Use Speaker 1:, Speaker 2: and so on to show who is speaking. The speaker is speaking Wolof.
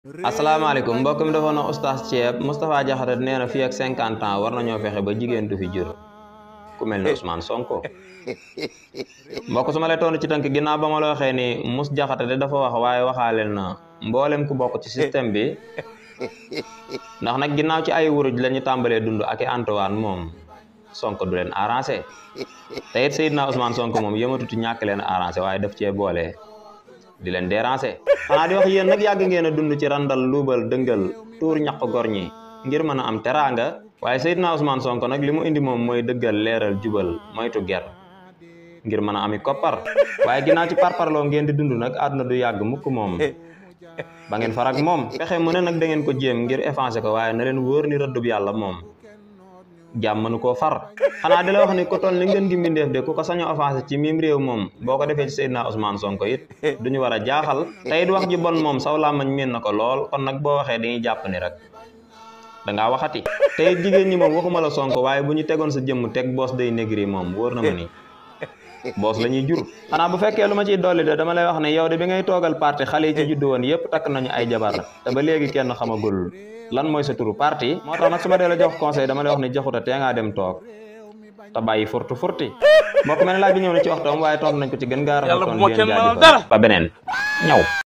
Speaker 1: asalaamaaleykum mbokk mi defoon na oustaz Thiep Moustapha Diakhaté nee na fii ak cinquante ans war nañoo fexe ba jigéen du fi jur ku mel ne Ousmane Sonko mbokk su ma lay tontu ci tënk ginnaaw ba ma la waxee ni Mous Diakhaté de dafa wax waaye waxaaleel na mboolem ku bokk ci système bi ndax nag ginnaaw ci ay wuruj la ñu tàmbalee dund ak i Antoine moom Sonko du leen arrangé te it Seydina Ousmane Sonko moom yëmatuti ñàkk leen arrangé waaye daf cee boole. di leen déranger xanaa di wax yéen nag yàgg ngeen a dund ci randal luubal dëngal tuur ñaq gor ñi ngir mën a am teraanga waaye Seydina Ousmane Sonko nag li mu indi moom mooy dëggal leeral jubal moytu ger ngir mën a ami koppar waaye ginnaaw ci parparloo ngeen di dund nag àdduna du yàgg mukk moom ba ngeen farak moom pexe mu ne nag da ngeen ko jéem ngir effacer ko waaye na leen wóor ni rëddub yàlla moom jàmm mënu koo far xanaa di la wax ni ko toll ni ngeen gi mbindeef de ku ko saño offensé ci mim réew moom boo ko defee ci Seydina Ousmane Sonko it duñu war a jaaxal te it wax ji bon moom saw làmmañ miin na ko lool kon nag boo waxee dañuy jàpp ni rek dangaa waxati te it jigéen ñi moom waxuma la Sonko waaye bu ñu tegoon sa jëmm teg boos day négri moom wóor na ma ni boos la ñuy jur xanaa bu fekkee lu ma ciy dolli de dama lay wax ne yow de bi ngay toogal parti xale yi ci juddu woon yëpp takk nañu ay jabar te ba léegi kenn xamagul lan mooy sa turu parti moo tax nag su ma dee la jox conseil dama lay wax ne joxuta tee ngaa dem toog te bàyyi furtu furti mbokk mel ne laaj bi ñëw na ci waxtoom waaye toog nañ ko ci gën gaa rafetoon leen jaajëfal ba beneen ñaw